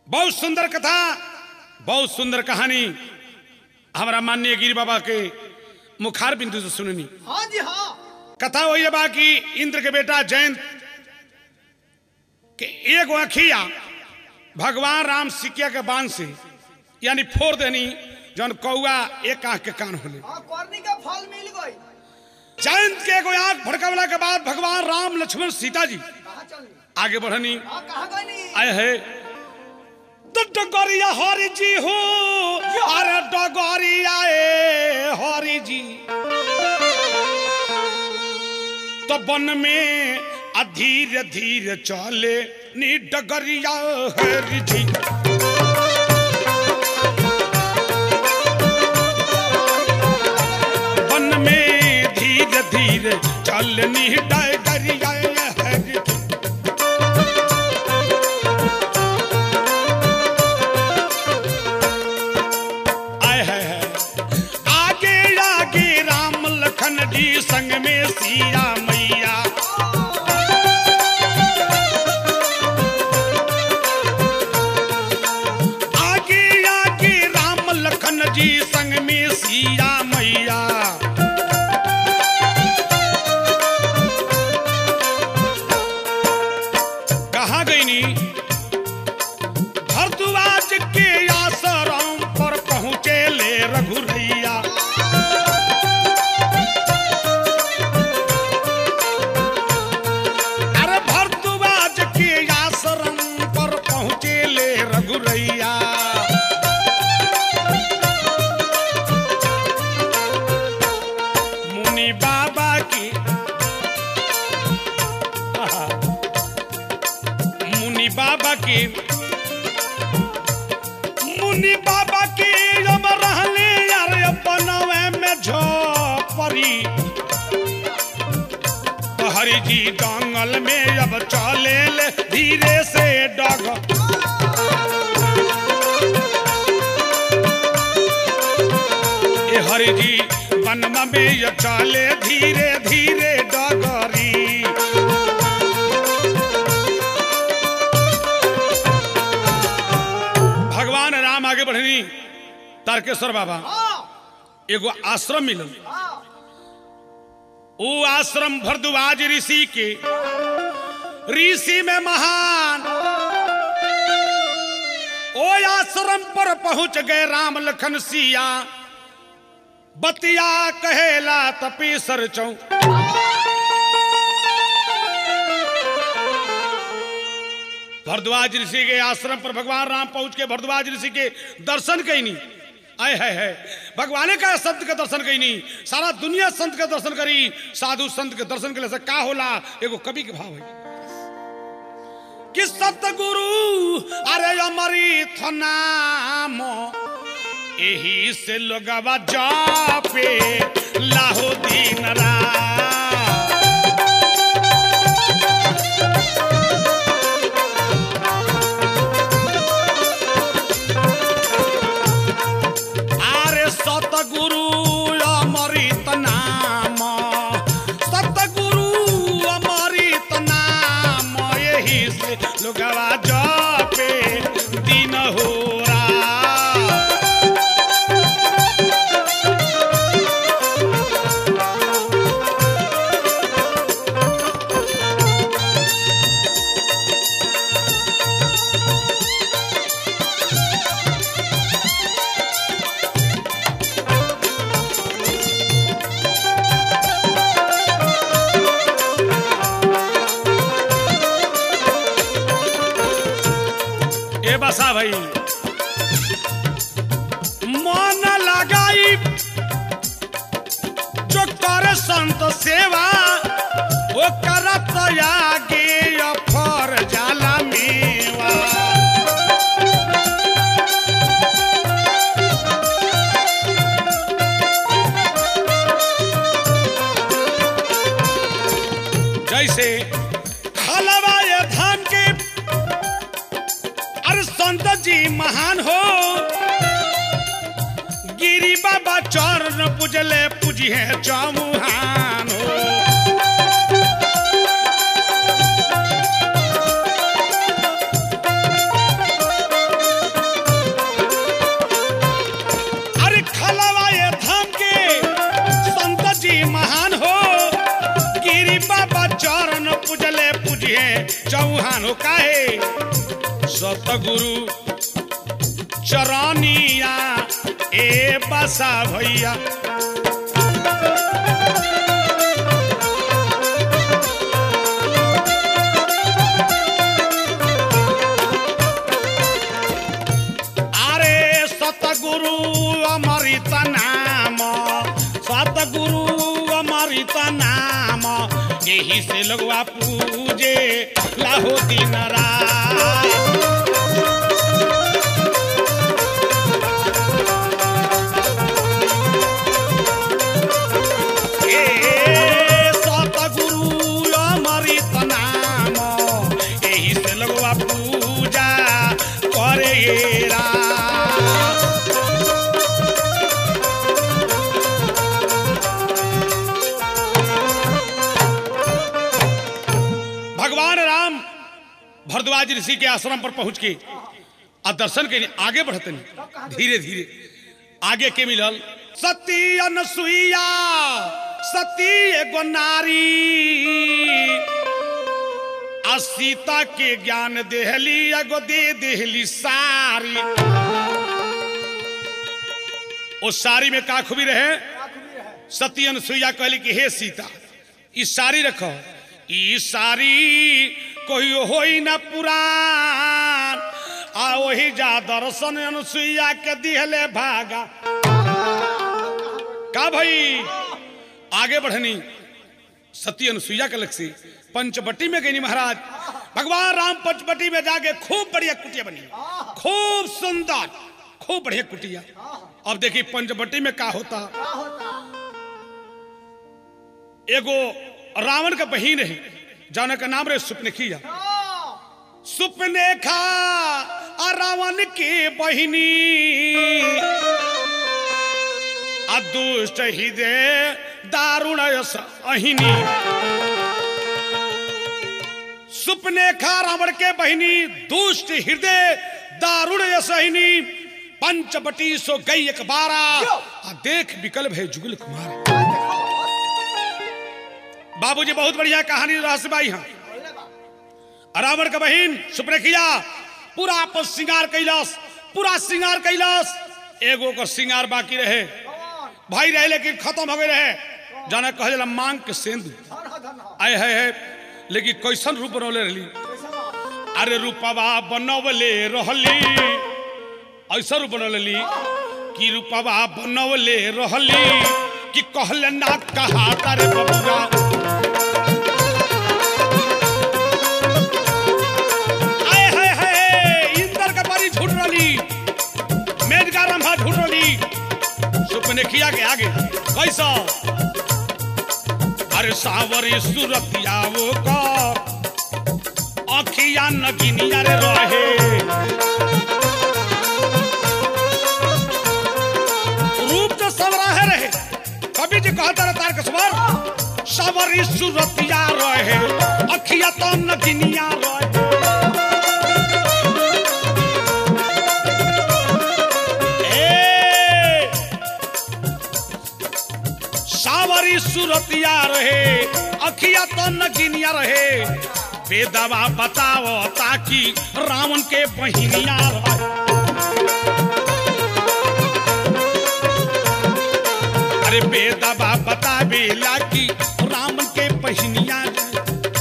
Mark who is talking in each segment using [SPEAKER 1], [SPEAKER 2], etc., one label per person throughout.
[SPEAKER 1] बहुत सुंदर कथा बहुत सुंदर कहानी हमारा माननीय गिरी बाबा के मुखार बिंदु से सुननी
[SPEAKER 2] हाँ जी हाँ
[SPEAKER 1] कथा वही है बा कि इंद्र के बेटा जयंत के एक अखिया भगवान राम सिकिया के बाण से यानी फोड़ देनी जौन कौआ एक आंख के कान होले
[SPEAKER 2] हाँ करनी का फल मिल गई
[SPEAKER 1] जयंत के एगो आंख भड़कावला के बाद भगवान राम लक्ष्मण सीता जी
[SPEAKER 2] कहाँ चलनी
[SPEAKER 1] आगे बढ़नी
[SPEAKER 2] हाँ कहाँ गई नहीं
[SPEAKER 1] आए है तो डगरिया हरि जी हो अरे डगरिया ए हरि जी तो वन में आ धीरे धीरे चले नी डगरिया हरि जी वन में धीरे धीरे चलनी डगरिया हरि जी आय है है आगे आगे राम लखन जी संग में सिया मैया आगे आगे राम लखन जी संग में सिया मैया कहा गई नी भरद्वाज के आश्रम पर पहुँचे ले रघुरैया अरे भरद्वाज के आश्रम पर पहुँचे ले रघुरैया मुनि बाबा की आहा, मुनि बाबा की मुनि बाबा की जब रहले यार अपनवे में झोपरी तो हरि जी जंगल में अब चले ले धीरे से डग ए हरि जी वनमा में ये चले धीरे धीरे डगरी भगवान राम आगे बढ़नी तारकेश्वर बाबा
[SPEAKER 2] हाँ
[SPEAKER 1] एगो आश्रम मिलल
[SPEAKER 2] हाँ
[SPEAKER 1] वो आश्रम भरद्वाज ऋषि के ऋषि में महान ओ आश्रम पर पहुंच गए राम लखन सिया बतिया कहेला तपीसर चौ भरद्वाज ऋषि के आश्रम पर भगवान राम पहुंच के भरद्वाज ऋषि के दर्शन कैनी आय है है भगवाने का संत के दर्शन कैनी सारा दुनिया संत के दर्शन करी साधु संत के दर्शन के से का होला एगो कवि के भाव है कि सतगुरु अरे अमृत नाम एही से लोगवा जापे लाहो दिन रात आरे सतगुरु अमृत नाम सतगुरु अमृत नाम यही से लोगवा जपे दिन हो रात। ए बसा भाई मन लगाई जो कर संत सेवा ओ करत आगे अफर जाला मेवा जैसे हलवा ये धान के अरे संत जी महान हो गिरी बाबा चरण पूजले पूजिए चौमुहान हो चौहान हो काहे सतगुरु चरनिया ए बसा भैया अरे सतगुरु अमृत नाम सतगुरु अमृत नाम यही से लोगवा पूजे लाहो दिन रात ए सतगुरु अमृत नाम एही से लोगवा पूजा करे रा भगवान राम भरद्वाज ऋषि के आश्रम पर पहुंच के आ दर्शन के लिए आगे बढ़ते नहीं धीरे धीरे आगे के मिलल सती अनसुईया सती एगो नारी आ सीता के ज्ञान देहली एगो दे देहली सारी ओ सारी में का खूबी रहे सती अनसुईया कहली कि हे सीता ई सारी रखो ई सारी कोई होई ना पुरान आ वही जा दर्शन अनुसुईया के दिहले भागा का भाई आगे बढ़नी सती अनुसुईया के लक्ष्य पंचवटी में गई महाराज भगवान राम पंचवटी में जाके खूब बढ़िया कुटिया बनी खूब सुंदर खूब बढ़िया कुटिया अब देखिए पंचवटी में का होता
[SPEAKER 2] क्या होता
[SPEAKER 1] एगो रावण का बहिन है जाना का नाम रहे सुपनेखिया
[SPEAKER 2] हाँ,
[SPEAKER 1] सुपनेखा आ रावण के बहिनी आ दुष्ट हृदय दारुण यस अहिनी सुपनेखा रावण के बहिनी दुष्ट हृदय दारुण यस अहिनी पंचवटी सो गई एक बारा आ देख विकल्प है जुगल कुमार बाबूजी बहुत बढ़िया कहानी रहस्यबाई हैं
[SPEAKER 2] बोले बा।
[SPEAKER 1] रावण का बहन सुप्रेखिया पूरा आपस श्रृंगार कैलास पूरा श्रृंगार कैलास एगो का श्रृंगार बाकी रहे
[SPEAKER 2] कौन?
[SPEAKER 1] भाई रहे लेकिन खत्म हो गए रहे जाना कहे जाला मांग के सेंदू
[SPEAKER 2] धन हो, धन हो।
[SPEAKER 1] आए है, है लेकिन कैसन रूप बनौले रहली
[SPEAKER 2] कैसे बा?
[SPEAKER 1] अरे रूपवा बनवले रहली ऐसा रूप बनौली कि रूपवा बनवले रहली कि कहले ना कहा तारे बबुआ आए हाय हाय इंद्र का बारी झूठ रही मेज का रंभा झूठ रही सुपने किया के आगे कैसा अरे सावरी सूरतिया वो का अखिया नगिनिया रे रहे रूप जो सवराहे रहे कभी जी कहता रहे तार कसवर सावरी सूरतिया रहे अखिया तो नगिनिया रहे ए, सावरी सूरतिया रहे अखिया तो नगिनिया रहे बेदवा बताओ ताकि रावण के बहिनिया रहे अरे बेदवा बतावेला कि रावण के बहिनिया रहे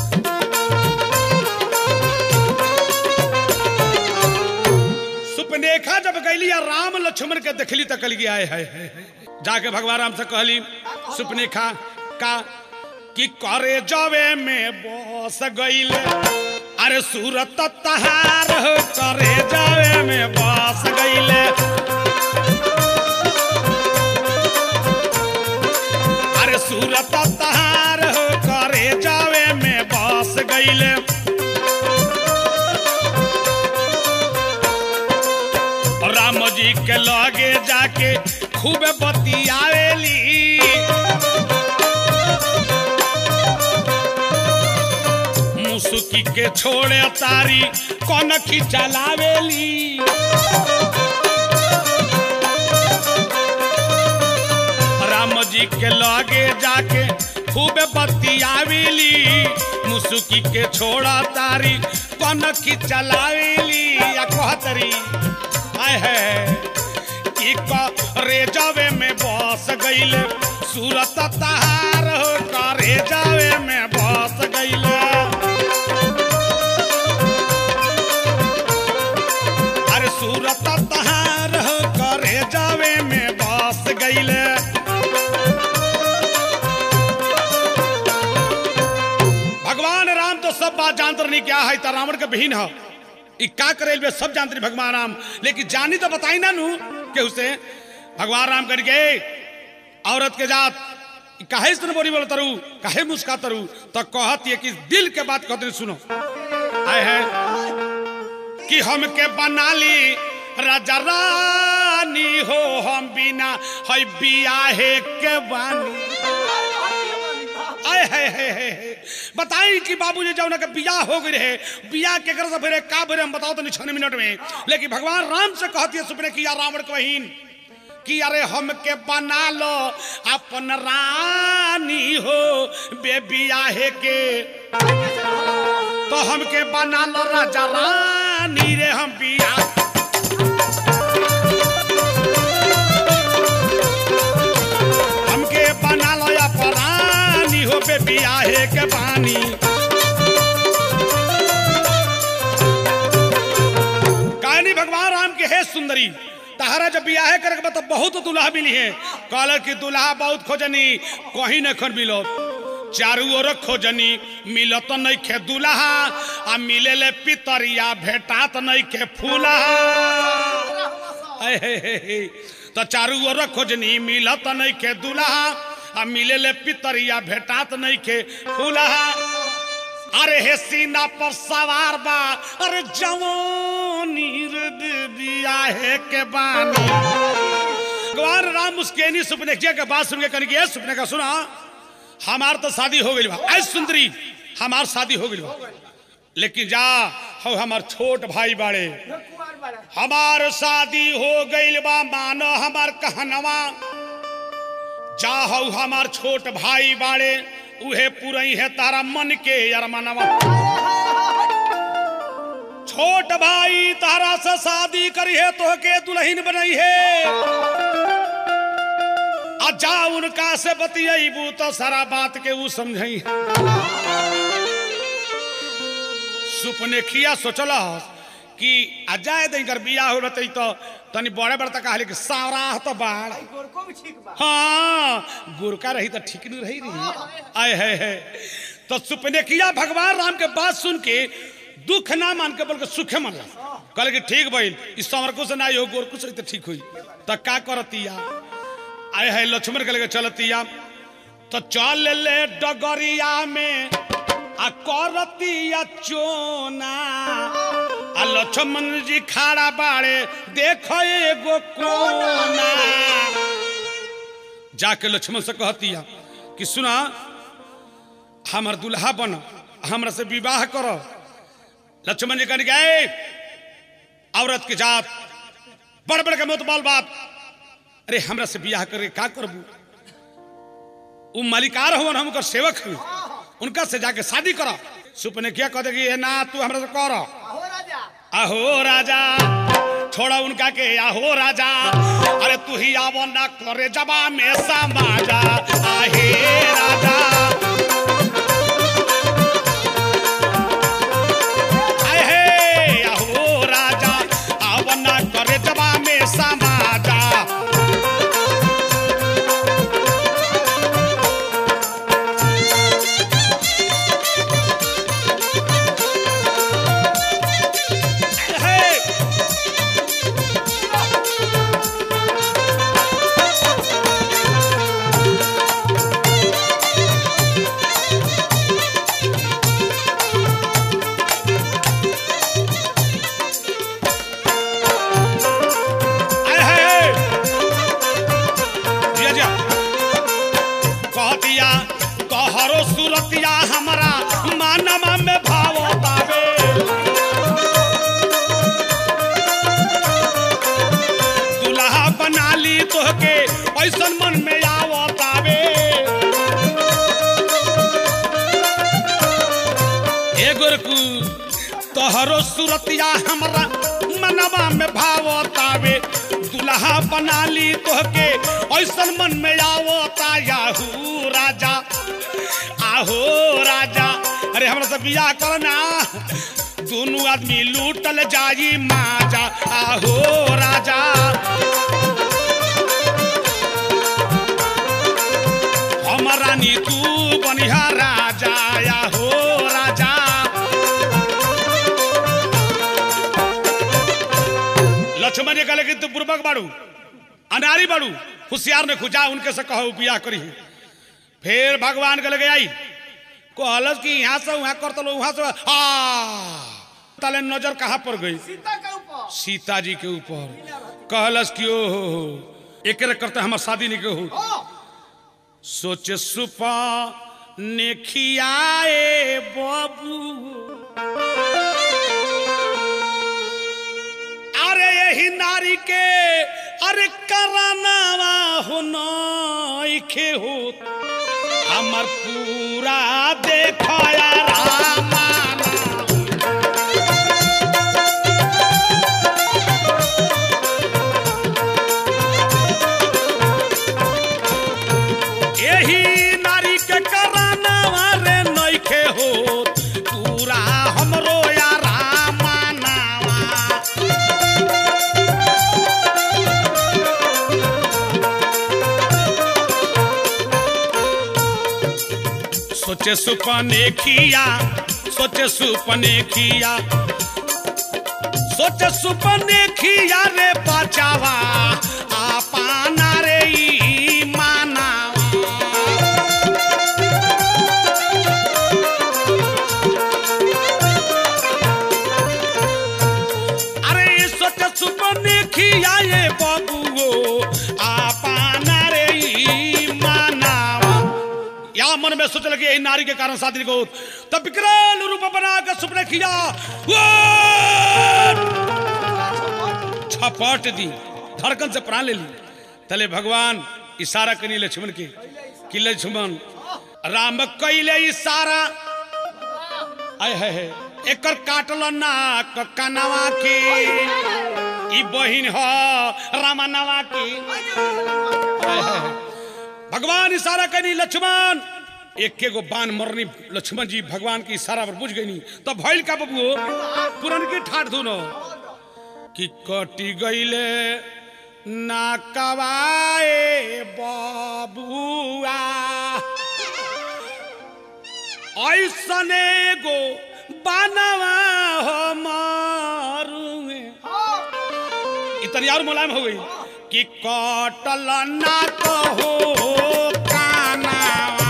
[SPEAKER 1] सुपनेखा जब गैली या राम लक्ष्मण के देखली तक गया है, है, है, है। जाके भगवान राम से कहली सुपनेखा का कि करे जावे में बस गईले अरे सूरत तहार हो करे जावे में बस गईले अरे सूरत तहार हो करे जावे में बस गईले राम जी के लगे जाके खूब बतियावेली मुसुकी के छोड़े तारी कौन की चलावेली राम जी के लगे जाके खूब बतियावेली मुसुकी के छोड़ा तारी कनखी चलावेली या कहतरी आय है ई करे जावे में बस गईले सूरत तहार हो करे जावे में बस गईले अरे सूरत तहार हो करे जावे में बस गईले भगवान राम तो सब बात जानते नहीं क्या है तो रावण के बहन है ई का करे बे सब जानते नहीं भगवान राम लेकिन जानी तो बताई ना नू के उसे भगवान राम करके औरत के जात ई काहे इस तरह बोली बोल तरु काहे मुस्का तरु तो कहत ये कि दिल के बात कहते सुनो आए है कि हमके बना ली राजा रानी हो हम बिना है बियाहे के बानी आए है है है है। बताई कि बाबूजी जब के बियाह हो गई रहे बियाह के कर से फिर का फिर हम बताओ तो नहीं छह मिनट में लेकिन भगवान राम से कहती है सुपने किया रावण को बहिन कि अरे हमके बना लो अपन रानी हो बे बियाहे के तो हमके बना लो राजा रानी रे हम बियाह हमके बना लो या परानी हो बे बियाहे के पानी कहानी भगवान राम के है सुंदरी तहरा जब बियाहे करे के तो बहुत दुल्हा मिली है कहल कि दुल्हा बहुत खोजनी कहीं न खन मिलो चारू ओर खोजनी मिलत नहीं खे दुल्हा आ मिले ले पितरिया भेटात नहीं खे फूलहा ऐ हे हे हे। तो चारू ओर खोजनी मिलत नहीं के दुल्हा आ मिले ले पितरिया भेटात नहीं के फूलहा अरे हे सीना पर सवार बा अरे जवानी रे बिया है के बानी भगवान राम मुस्केनी सुपने के बात सुन के कहने की "ए, सुपने का सुना हमार तो शादी हो गई बा ऐ सुंदरी हमार शादी हो गई बा लेकिन जा हो हमार छोट भाई बाड़े
[SPEAKER 2] कुमार बाड़ा
[SPEAKER 1] हमार शादी हो गईल बा मानो हमार कहनवा जा हऊ हमार छोट भाई बाड़े उहे पुरई है तारा मन के अरमनवा छोट भाई तारा से शादी करी है तो के दुल्हन बनई है आ जा उनका से बतियबू तो सारा बात के ऊ समझई सुपने खिया सोचल कि आ जाए दई कर बियाह हो रही तो तनी बड़े बड़े तक कहले कि सावरा तो बाढ़
[SPEAKER 2] गोरको भी ठीक बा
[SPEAKER 1] हाँ गुरका रही तो ठीक नहीं रही रही आए है, है तो सुपने किया भगवान राम के बात सुन के दुख ना मान के बल्कि सुखे मन ला कहले कि ठीक भइल इस समरको से ना हो गोरकु से तो ठीक हुई तो का करतिया आए है लक्ष्मण कहले कि चलतिया तो चल ले डगरिया में आ करतिया चोना आ लक्ष्मण जी खाड़ा बाड़े देख एगो कोना जाके लक्ष्मण से कहतिया कि सुना हमर दुल्हा बन हमरा से विवाह करो लक्ष्मण जी कहने गए औरत के जात बड़ बड़ के मोतबाल बात अरे हमरा से बियाह करे का करबू उ मालिकार हुआ हम सेवक हूँ उनका से जाके शादी करो सुपने क्या कह देगी "ए ना तू हमरा से करो
[SPEAKER 2] आहो राजा
[SPEAKER 1] अहो राजा छोड़ा उनका के आहो राजा अरे तू ही आवो ना करे जबा में समाजा आहे राजा आए हे आहो राजा आवो ना करे जबा में समाजा हे आए हे जिया जिया कह दिया तोहरो सुरतिया हमरा मानमा में भाव तावे दुल्हा बना ली तोहके ऐसन मन में आवतावे ए गोरकू तो तहरो सुरतिया हमरा मनवा में भावतावे दुल्हा बना ली तोहके ऐसन मन में आवता याहू राजा आहो राजा अरे हमरा से बियाह करना दोनों आदमी लूटल जाई माजा आहो राजा हमर रानी तू बनिहा राजा आहो राजा लक्ष्मण जी कहले कि तू बुर्बक बाड़ू अनारी बाड़ू होशियार ने खुजा उनके से कहो बियाह करी फिर भगवान के लगे आई कहलस कि यहाँ से वहाँ कर तलो वहाँ से आ तले नजर कहाँ पर गई
[SPEAKER 2] सीता के ऊपर
[SPEAKER 1] सीता जी के ऊपर कहलस कि ओ हो हो एक करते हमार शादी नहीं के हो
[SPEAKER 2] ओ
[SPEAKER 1] सोचे सुपा ने खियाए बाबू अरे यही नारी के अरे करानावा हो नइखे हो हमर पूरा देखया रामाना यही नारी के करानावा रे नइखे हो पूरा हमरो या रामानावा सोचे सुपने किया सोचे सुपने किया सोचे सुपने किया रे बचावा आपाना रे ई मानावा अरे सोचे सुपने किया ये बाबूओ आपाना रे ई मानावा या मन में सोच लगे नारी के कारण शादी को तब विकराल रूप बना के सुपने किया वो छपट दी धड़कन से प्राण ले ली तले भगवान इशारा करी लक्ष्मण के कि लक्ष्मण राम कैले इशारा आय है है एकर काटल नाक कनवा के ई बहिन ह रामनवा की आय है है। भगवान इशारा करी लक्ष्मण एक के गो बाण मरनी लक्ष्मण जी भगवान की इशारा पर बुझ गई तब भइल का बबुओ पुरन की ठाठ धुनो कि कटी गईले ना कवाए बबुआ ऐसने गो बनवा हो मारुए इतनी और मुलायम हो गई कि कटल ना कहो कानावा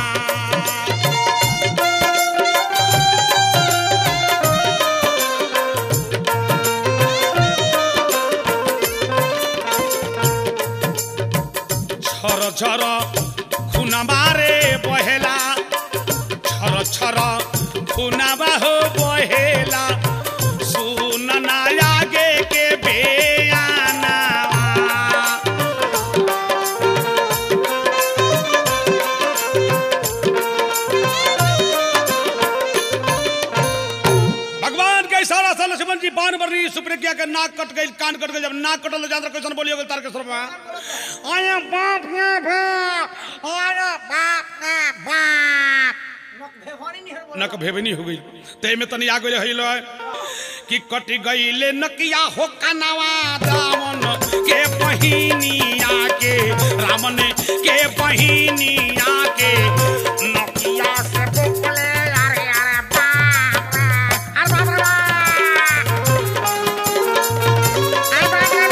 [SPEAKER 1] छर छर खुनबारे बहेला छर छर खुनबा हो बहेला सुन ना आगे के बेयाना भगवान के इशारा से लक्ष्मण जी बाण बरनी सुप्रे किया के नाक कट गई कान कट गई जब नाक कटल जान कैसन बोलियो तार के शर्मा आया बाप रे बाप आया बाप रे बाप
[SPEAKER 2] नक भेवानी नहीं है
[SPEAKER 1] नक भेबनी हो गई ते में तनी आ गई हइलो कि कट गईले नकिया हो कनवा रावण के बहिनिया के रावण के बहिनिया के नकिया से बोले अरे अरे बाप रे अरे बाप रे बाप। अरे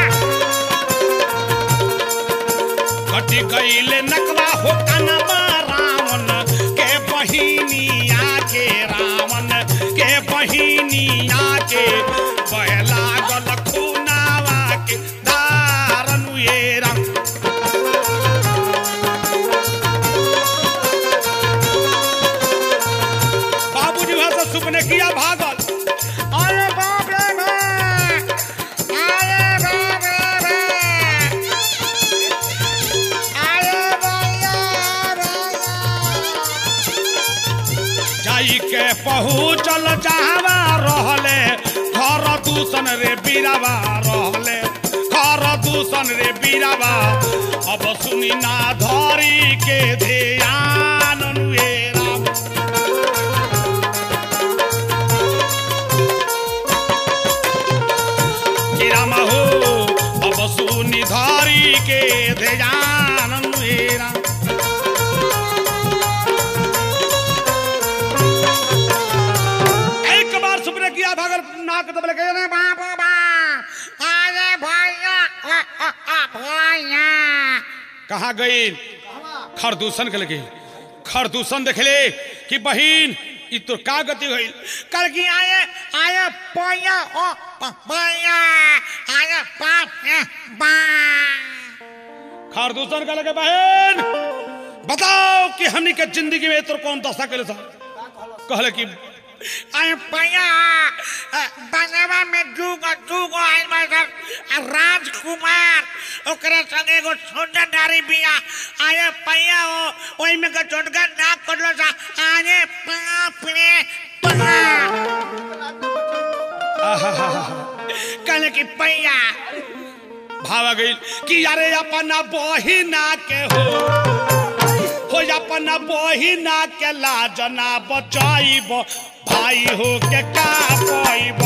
[SPEAKER 1] बाप रे बाप। कट गईले नकवा हो कनवा रावण के बहिनिया के रावण के बहिनिया के पहला गल खूनावा के दारन ये राम बाबूजी वहां से सुपने किया भागल अरे बाप रे बाप अरे बाप रे बाप अरे भैया भैया जाई के पहुँचल जहवा रह रहले घर दूषण रे बीरावा रहले घर दूषण रे बीरावा अब सुनी ना धरी के ध्यान अनुएरा कि राम हो अब सुनी धरी के ध्यान अनुएरा एक बार सुपने किया भागल नाक दबले गए रे बाप रे बाप
[SPEAKER 2] अरे भैया आ, आ, आ, भैया
[SPEAKER 1] कहाँ गई खरदूषण के लगे खरदूषण देखले कि बहिन ई तो का गति होइल
[SPEAKER 2] कल की आए आए भैया ओ प- भैया आए बाप ए, बा
[SPEAKER 1] खरदूषण के लगे बहन बताओ कि हमनी के जिंदगी में तो कौन दशा करे था कहले कि
[SPEAKER 2] अरे भैया बनवा में दूगो दूगो आइल बा सर राजकुमार ओकरे संगे एगो सुंदर नारी बिया आए भैया ओ ओई में के छोटका नाक करलो सा आने बाप रे कहले कि भैया
[SPEAKER 1] भावा गई कि यारे अपना बहिना के हो हो अपना बहिना के लाज ना बचाइब भाई हो के का पाइब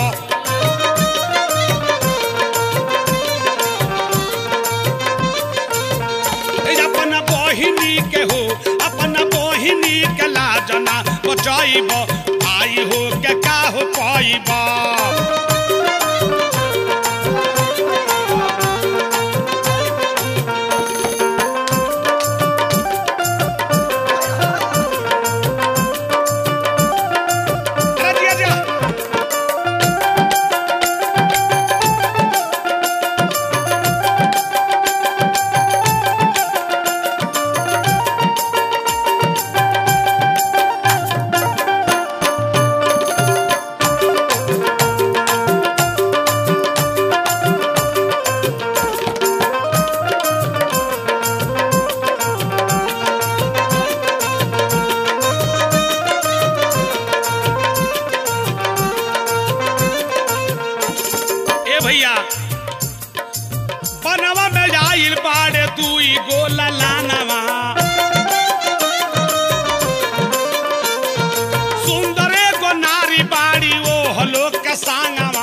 [SPEAKER 1] ए अपना बहिनी के हो अपना बहिनी के लाज ना बचाइब भाई हो के का हो पाइब अरे जिया जिया ए भैया बनवा में आइल बाड़े दुई गो ललानवा सुंदरे गो नारी बाड़ी ओ हलो के सांगवा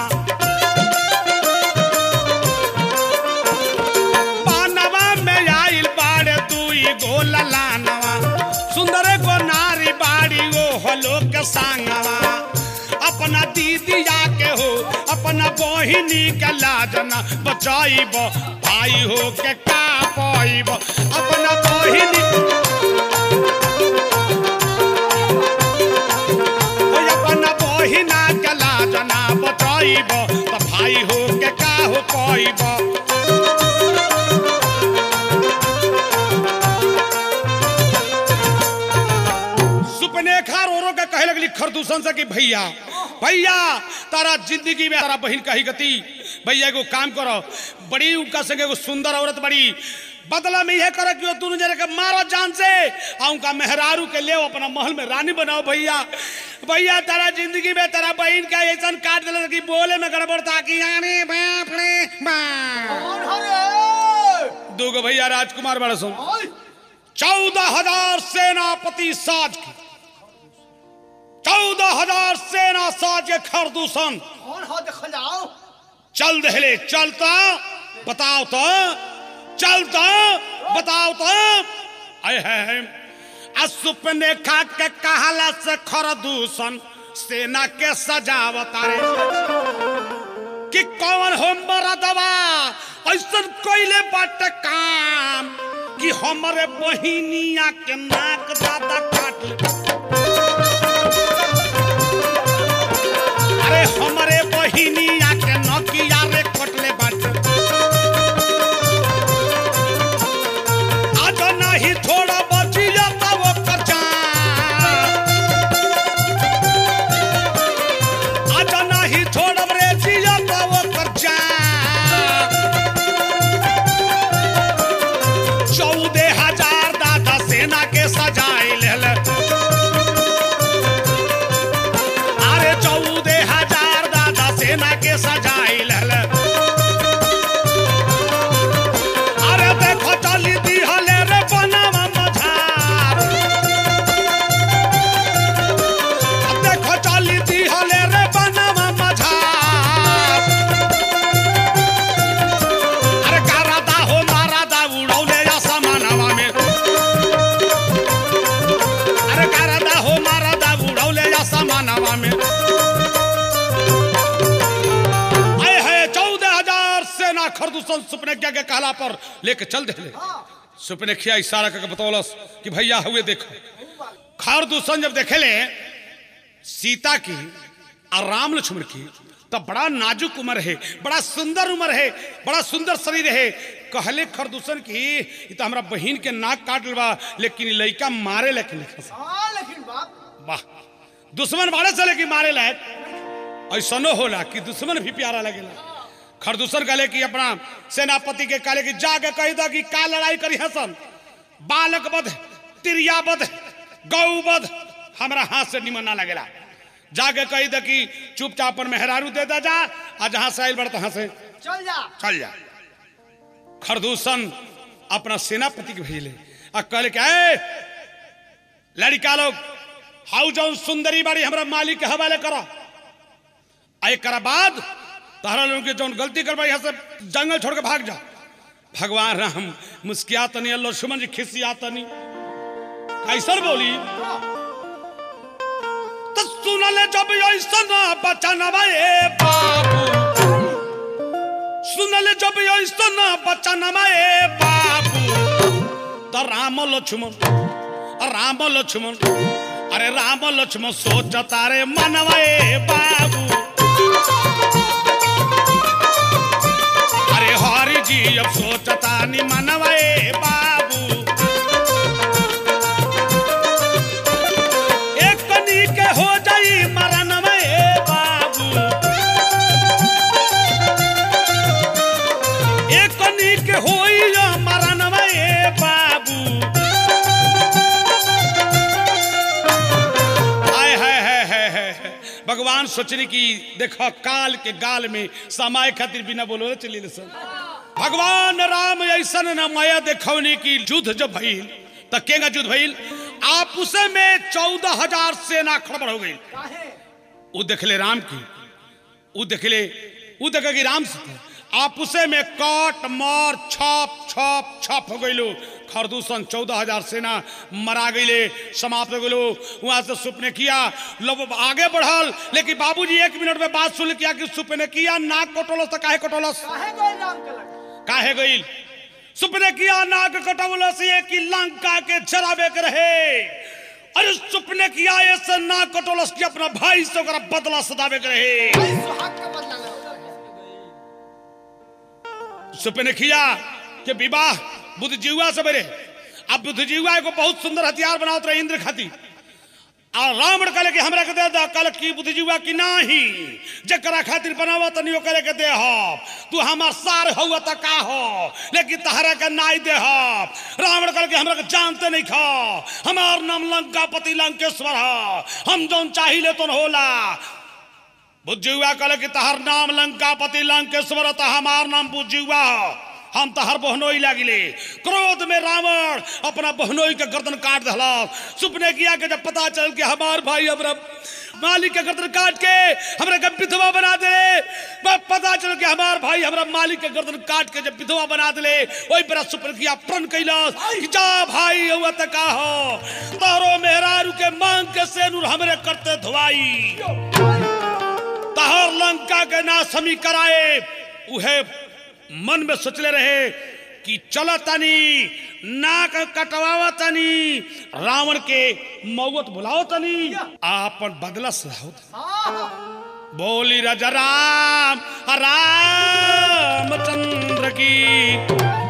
[SPEAKER 1] बनवा में आइल बाड़े दुई गो ललानवा सुंदरे गो नारी बाड़ी ओ हलो के सांगवा अपना दीदिया के हो अपना बहिनी के लाजना बचाइब भाई हो के का पाइब अपना बहिनी ओ अपना बहिना के लाजना बचाइब तो भाई हो के का हो पाइब सुपनेखा रो रो के कहे लगली खरदूषण से कि भैया भैया तारा जिंदगी में तारा बहन कही गति भैया एगो काम करो बड़ी उनका संगे एगो सुंदर औरत बड़ी बदला में यह करे कि वो दोनों जने के मारो जान से आ उनका मेहरारू के ले अपना महल में रानी बनाओ भैया भैया तारा जिंदगी में तारा बहन का ऐसा काट दिला कि बोले में गड़बड़ था कि आने बाप रे बाप
[SPEAKER 2] कौन हरे
[SPEAKER 1] दूगो भैया राजकुमार बड़ा सुन
[SPEAKER 2] ओए
[SPEAKER 1] चौदह हजार सेनापति साज के चौदह हजार सेना साज के खरदूषण
[SPEAKER 2] कौन हो देखो जाओ
[SPEAKER 1] चल दहले चलता बताओ तो चलता बताओ तो आए है असुपने खा के कहला से खरदूषण सेना के सजावत रे कि कौन हो मरदवा ऐसा कोइले बाट काम कि हमरे बहिनिया के नाक दादा काट ले। अरे हमरे बहिनिया के नकिया रे कटले बाट आज नहीं थोड़ा बचिया तब ओकर जान आज नहीं छोड़ब रे जिया तब ओकर जान चौदह हजार दादा सेना के सजाए लेल अरे चौदह हजार खरदूषण सुपनेखिया के कहला पर लेके चल दे सुपनेखिया इशारा करके बतौलस कि भैया हुए देखो खरदूषण जब देखेले सीता की और राम लक्ष्मण की तब बड़ा नाजुक उम्र है बड़ा सुंदर उम्र है बड़ा सुंदर शरीर है कहले खरदूषण की ई तो हमरा बहन के नाक काट लेबा लेकिन ई लइका मारे लेकिन
[SPEAKER 3] हाँ लेकिन बाप
[SPEAKER 1] वाह दुश्मन बाड़े से लेकिन मारे लायक ऐसनो होला कि दुश्मन भी प्यारा लगेला खरदूषण कहले कि अपना सेनापति के कहले कि जाके कह दो कि का लड़ाई करी हसन बालक बध तिरिया बध गौ बध हमरा हाथ से निमन ना लगेला जाके कह दो कि चुपचाप अपन मेहरारू दे दा जा आ जहां से आइल बड़ तहां से
[SPEAKER 3] चल जा
[SPEAKER 1] चल जा खरदूषण अपना सेनापति के भेजले आ कहले कि ए लड़का लोग हाउ जौन सुंदरी बाड़ी हमरा मालिक के हवाले करो आ एकरा बाद तहरा लोगन के जौन गलती करबा यहाँ से जंगल छोड़ के भाग जा भगवान राम मुस्किया तनी अल्लाह लक्ष्मण जी खिसिया तनी कैसन बोली तो सुनले जब ऐसन बचन ए बाबू सुनले जब ऐसन बचन ए बाबू तो राम लक्ष्मण राम लक्ष्मण अरे राम लक्ष्मण सोचता रे मनवा ए बाबू अरे हरि जी अब सोचता नि मनवा ए बाबू एक कनी के हो जाई मरनवा ए बाबू एक कनी के होई या मरनवा ए बाबू आय हाय हाय हाय हाय हाय। भगवान सोचने की देखो काल के गाल में समाय खातिर बिना बोलो चली सब भगवान राम ऐसा न माया देखौने की युद्ध जब भइल त केगा युद्ध भइल आपस में चौदह हजार सेना खड़बड़ हो गई
[SPEAKER 3] काहे
[SPEAKER 1] वो देखले राम की वो देखले वो देखे कि राम से थे। आपसे में काट मार छाप छाप छाप हो गई खरदूषण चौदह हजार सेना मरा गईले समाप्त हो गई वहां से सुपने किया लोग आगे बढ़ल लेकिन बाबूजी एक मिनट में बात सुन किया कि सुपने किया नाक कटोलस तो काहे कटोलस
[SPEAKER 3] काहे गए राम के लगे
[SPEAKER 1] काहे गईल सुपने किया नाक कटोलस ये कि लंका के जराबे के रहे अरे सुपने किया ऐसे नाक कटोलस की अपना भाई से ओकरा बदला सदावे के रहे
[SPEAKER 3] भाई सुहाग का बदला ले
[SPEAKER 1] सुपने किया कि विवाह बुद्धजीवा से बने अब बुद्धजीवा को बहुत सुंदर हथियार बनावत रहे इंद्र खातिर और रावण कहले कि हमरा के दे दा कहले कि बुद्धजीवा की नाही जकरा खातिर बनावा तनी ओकरे के दे हो तू हमार सार हुआ त का हो लेकिन तहरा के नाई दे हो रावण कहले कि हमरा के जानते नहीं खा हमार नाम लंकापति लंकेश्वर हो हम जौन चाहिए तो होला बुजुआ कहले कि तहर नाम लंकापति लंकेश्वर त हमार नाम बुजुआ हो हम तहर बहनोई लागिले क्रोध में रावण अपना बहनोई के गर्दन काट दहला सुपने किया कि जब पता चल कि हमार भाई हमरा मालिक के गर्दन काट के हमरा के विधवा बना दे बस पता चल कि हमार भाई हमरा मालिक के गर्दन काट के जब विधवा बना दे ओई पर सुपने किया प्रण कैलास कि जा भाई हुआ त का हो तारो मेहरारू के मांग के सेनुर हमरे करते धुआई तहर लंका के ना समी कराए उहे मन में सोचले रहे कि चल तनी नाक कटवावा तनी रावण के मौत बुलाओ तनी आपन बदला सहाओ
[SPEAKER 3] हाँ
[SPEAKER 1] बोली राजा राम रामचंद्र की